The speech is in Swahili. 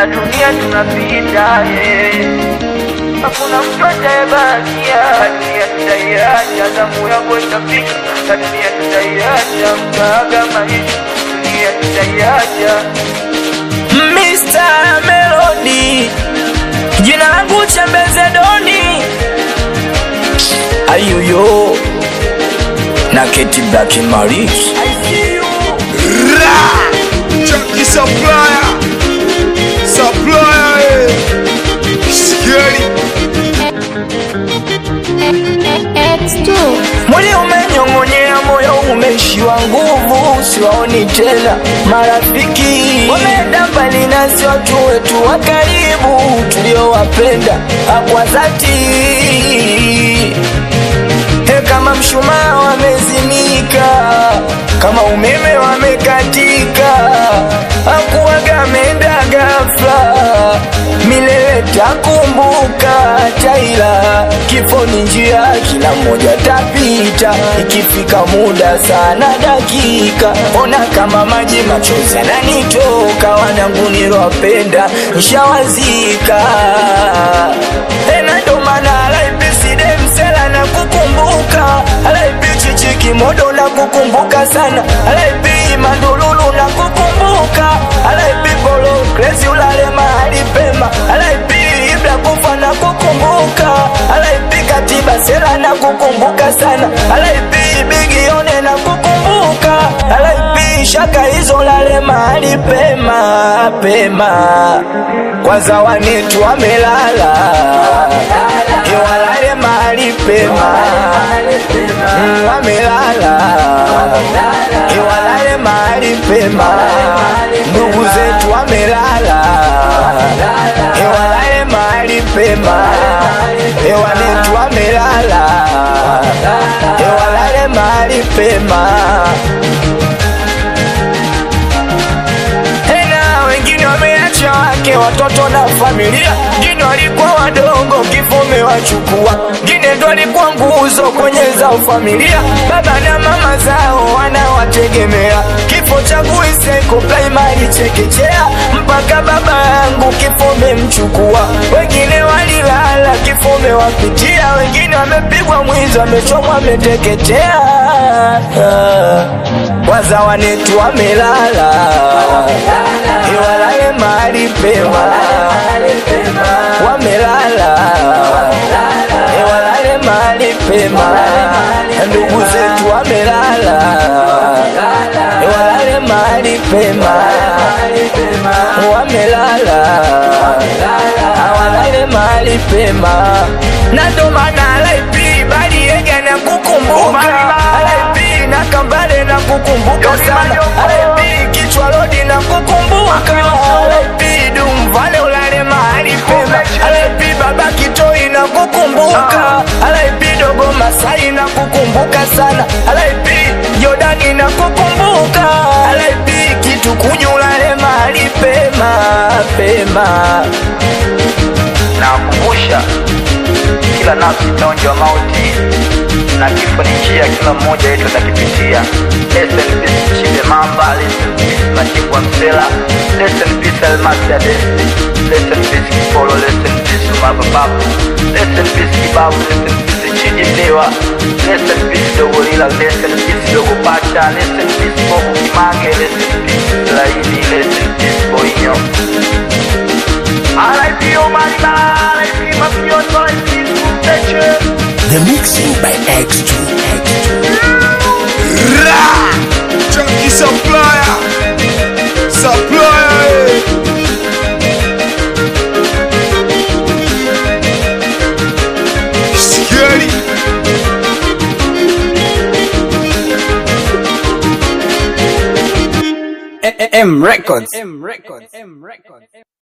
na dunia tunapita yeah. Hakuna mtu atayebakia, dunia tutaiacha, zamu yako itafika, na dunia tutaiacha, mkaaga maisha, dunia tutaiacha. Mr. Melody, jina langu Chembeze Doni, ayuyo na Keti Black Maris. Ra! Junkie supplier. Supplier. eh. Scary. X2 Mwili umenyong'onyea, moyo umeishiwa nguvu, siwaoni tena marafiki, wameenda mbali nasi, watu wetu wa karibu tuliowapenda kwa dhati. He, kama mshumaa wamezimika, kama umeme wamekatika, hakuwaga ameenda ghafla, milele takumbuka taila, kifo ni njia, kila mmoja tapita, ikifika muda sana dakika, ona kama maji machozi yananitoka, wanangu nilowapenda nshawazika, tena ndo maana alaibiside msela na kukumbuka alaibi chichi kimodo na kukumbuka sana alaibi mandululu na kukumbuka alaibi bolo krezi ulale mahali pema alaibi ibla kufa na kukumbuka alaibi katiba sera na kukumbuka sana alaibi bigione na kukumbuka alaibi shaka hizo lale mahali pema pema kwanza wanetu wamelala iwalale mahali pema Mm, wamelala iwalale mahali pema ndugu zetu wamelala iwalale mahali pema iwanetu wamelala iwalale mahali pema tena wengine wameacha wake watoto na familia, wengine walikuwa wadogo, kifo umewachukua, wengine ndo walikuwa nguzo kwenye zao familia, baba na mama zao wanawategemea. Kifo changu iseko primary chekechea, mpaka baba yangu kifo umemchukua, wengine walilala, kifo umewapitia, wengine wamepigwa mwizi, wamechomwa, wameteketea kwanza wanetu wamelala iwalale mahali pema wamelala iwalale mahali pema ndugu zetu wamelala iwalale mahali pema wamelala awalale mahali pema na ndo maana alaipi baliega na kukumbuka alaipi na kambale na kukumbuka sana alaipi kichwa lodi na kukumbuka alaipi dumvale ulale mahali pema alaipi baba kitoi na kukumbuka alaipi dogo masai na kukumbuka sana alaipi jordani na kukumbuka alaipi kitu kunyulale mahali pema pema Nawakumbusha kila nafsi itaonjwa mauti na kifo ni njia, kila mmoja wetu atakipitia. Rest in peace Chibe Mamba, rest in peace Machingwa Msela, rest in peace Almasi Adesi, rest in peace Kipolo, rest in peace Umaba Babu, rest in peace Kibabu, rest in peace Chidi Mlewa, rest in peace Dogo Lila, rest in peace Dogo Pacha, rest in peace Bobu Kimange, rest in peace Laini, rest in peace Boinyo. RIP Omar Bala, RIP Mafioso, RIP Suteche. The mixing by X2. Ra! Junkie supplier. Supplier. eh. Scary. M Records